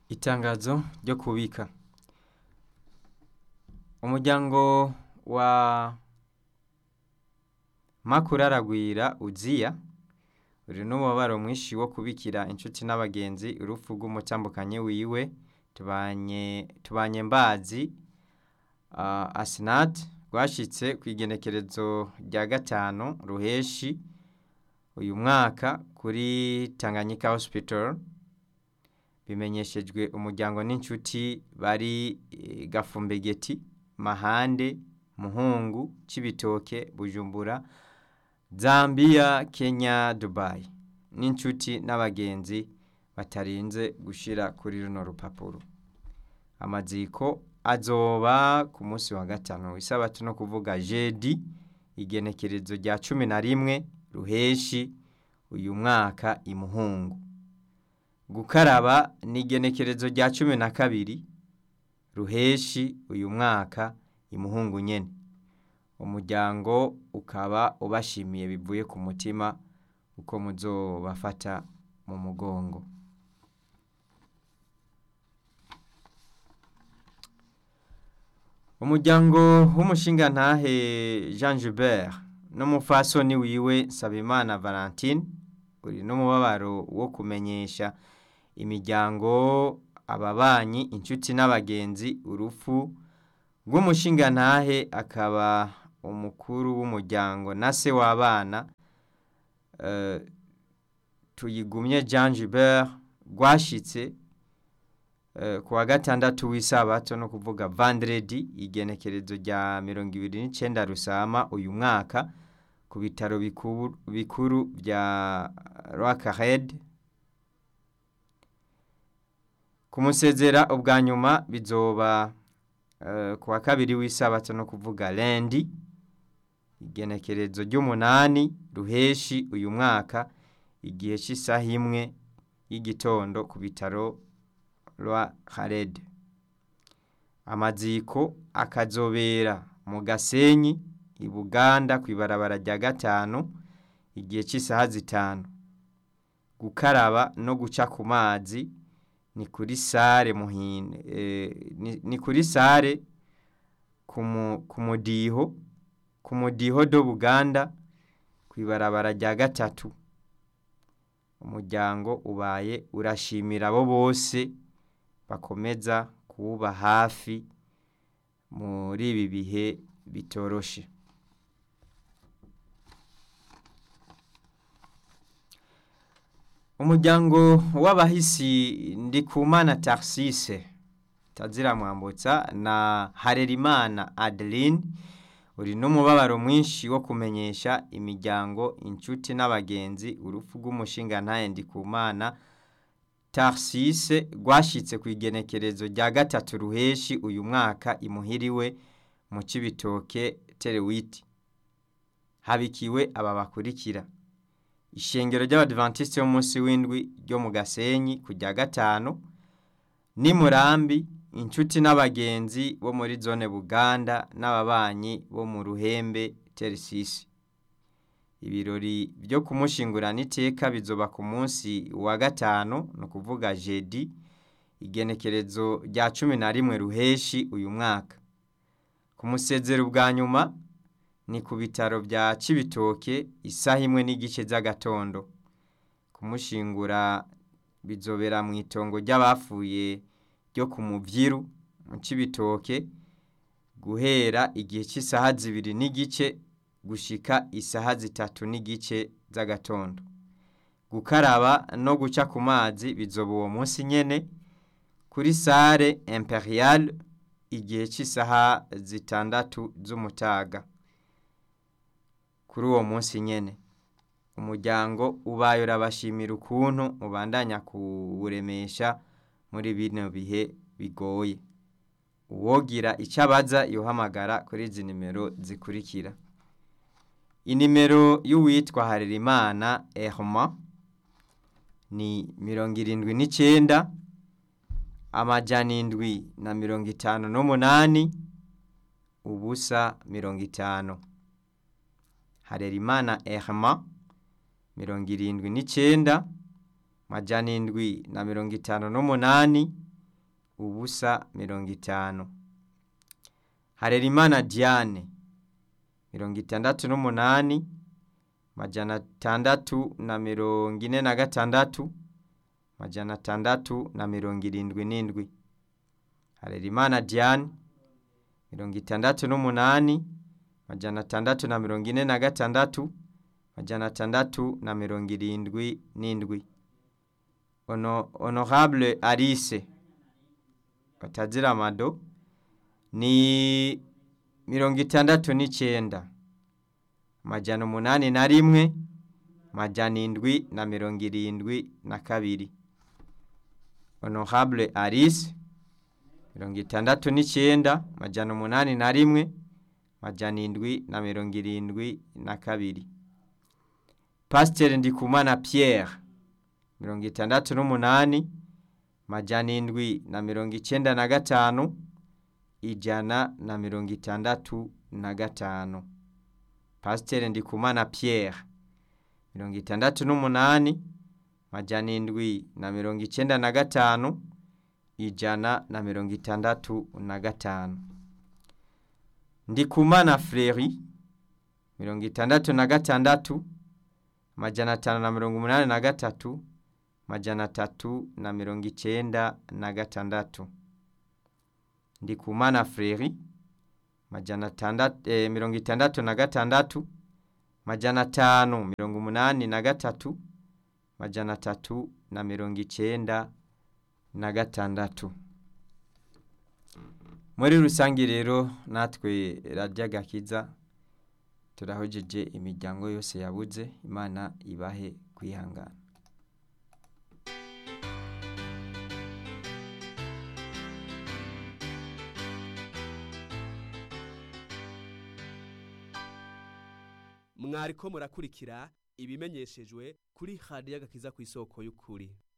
Itangazo ryo kubika umuryango wa Makuraragwira Uziya uri n'umubabaro mwinshi wo kubikira inshuti n'abagenzi urupfu rw'umutambukanyi wiwe tubanye tubanye mbazi uh, Asnat rwashitse kw'igenekerezo rya gatanu ruheshi uyu mwaka kuri Tanganyika Hospital bimenyeshejwe umuryango n'inshuti bari eh, Gafumbegeti Mahande Muhungu Cibitoke Bujumbura Zambia Kenya Dubai n'inshuti n'abagenzi batarinze gushira kuri runo rupapuro amaziko azoba ku munsi wa gatanu isabato no kuvuga jeudi igenekerezo rya cumi na rimwe ruheshi uyu mwaka imuhungu gukaraba ni igenekerezo rya cumi na kabiri ruheshi uyu mwaka imuhungu nyene umuryango ukaba ubashimiye bivuye ku mutima uko muzobafata mu mugongo umuryango w'umushingantahe Jean Gilbert n'umufasoni wiwe Nsabimana Valentine uri n'umubabaro wo kumenyesha imiryango ababanyi inshuti n'abagenzi urupfu rw'umushingantahe akaba umukuru w'umuryango na se w'abana uh, tuyigumye Jean Gilbert rwashitse uh, ku wa gatandatu w'isabato no kuvuga vendredi igenekerezo rya mirongo ibiri n'icenda rusama uyu mwaka ku bitaro bikuru, bikuru vya Rwakahed kumusezera ubwa nyuma bizoba uh, ku wa kabiri w'isabato no kuvuga lendi igenekerezo ry'umunani ruheshi uyu mwaka igihe cy'isaha imwe y'igitondo ku bitaro rwa Khaled amaziko akazobera mu Gasenyi i Buganda ku ibarabara rya gatanu igihe cy'isaha zitanu gukaraba no guca ku mazi ni kuri sare muhine eh, ni, ni kuri sare ku mudiho ku mudiho do Buganda ku ibarabara rya gatatu umuryango ubaye urashimira abo bose bakomeza kuwuba hafi muri ibi bihe bitoroshe umuryango w'abahisi Ndikumana Tarsise tazira mwambutsa na Harerimana Adeline uri n'umubabaro mwinshi wo kumenyesha imiryango inshuti n'abagenzi urupfu rw'umushingantahe Ndikumana Tarsise rwashitse ku igenekerezo rya gatatu ruheshi uyu mwaka imuhiriwe mu Cibitoke Terewiti habikiwe aba bakurikira ishengero ry'abadventiste b'umunsi w'indwi ryo mu Gasenyi ku rya gatanu ni Murambi inshuti n'abagenzi bo muri zone Buganda n'ababanyi bo mu Ruhembe Terisisi ibirori byo kumushingurana iteka bizoba ku munsi wa gatanu no kuvuga jeudi igenekerezo rya cumi na rimwe ruheshi uyu mwaka kumusezera ubwa nyuma ni ku bitaro bya Cibitoke isaha imwe n'igice z'agatondo kumushingura bizobera mu itongo ry'abafuye ryo ku muvyiru mu Cibitoke guhera igihe cy'isaha zibiri n'igice gushika isaha zitatu n'igice z'agatondo gukaraba no guca ku mazi bizoba uwo munsi nyene kuri sare imperial igihe cy'isaha zitandatu z'umutaga kuri uwo munsi nyene umuryango ubaye urabashimira ukuntu mubandanya kuwuremesha muri bino bihe bigoye uwogira icyo abaza yohamagara kuri izi nimero zikurikira inimero y'uwitwa Harerimana Herma ni mirongo irindwi n'icenda amajana indwi na mirongo itanu n'umunani ubusa mirongo itanu Harerimana Herma mirongo irindwi n'icenda majana indwi na mirongo itanu n'umunani ubusa mirongo itanu harerimana diane mirongo itandatu n'umunani majana atandatu na mirongo ine na gatandatu majana atandatu na mirongo irindwi n'indwi harerimana diane mirongo itandatu n'umunani majana atandatu na mirongo ine na gatandatu majana atandatu na mirongo irindwi n'indwi ono honorable alice batazira amado ni mirongo itandatu n'icyenda majana umunani na rimwe majana indwi na mirongo irindwi na kabiri honorable alice mirongo itandatu n'icyenda majana umunani na rimwe majana indwi na mirongo irindwi na kabiri pasiteri ndikumana pierre mirongo itandatu n'umunani majana indwi na mirongo icyenda na gatanu ijana na mirongo itandatu na gatanu pasiteri ndikumana pierre mirongo itandatu n'umunani majana indwi na mirongo icyenda na gatanu ijana na mirongo itandatu na gatanu ndikumana freri mirongo itandatu na gatandatu majana atanu na mirongo umunani na gatatu majana atatu na mirongo icyenda na gatandatu ndikumana freri majana atandatu eh, mirongo itandatu na gatandatu majana atanu mirongo umunani na gatatu majana atatu na mirongo icyenda na gatandatu muri rusange rero natwe radiyo agakiza turahojeje imiryango yose yabuze imana ibahe kwihangana mwariko murakurikira ibimenyeshejwe kuri radiyo agakiza ku isoko y'ukuri